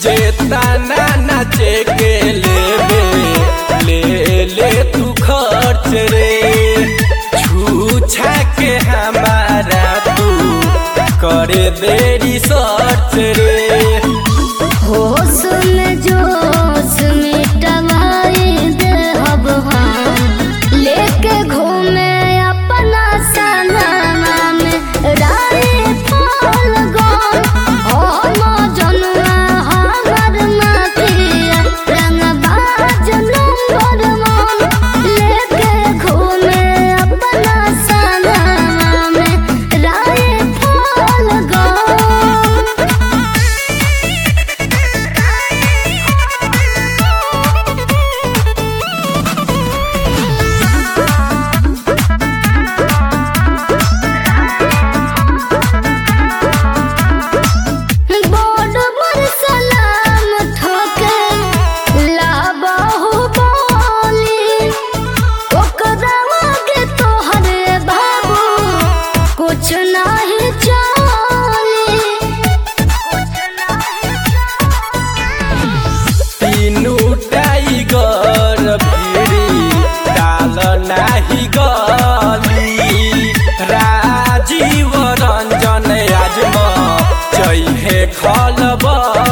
जेतना नाचे के लेबे ले ले तू खर्च रे छूछा के हमारा तू करे देरी सर्च रे होश में जोश मिटवाई देहब हम लेके घूमे अपना सनमा में रानी फल गम हम जनुआ हमर मातिया रंगबाज नंबर वन लेके घूमे अपना सनमा में रानी फल गम बड़ बड़ सलाम ठोके लाबहु बोली ओकरा आगे तोहरे बाबू कुछ नहीं चली तीनू टाइगर भिड़ी डाल नाही गली राजीव रंजन आज म चैहे खलबली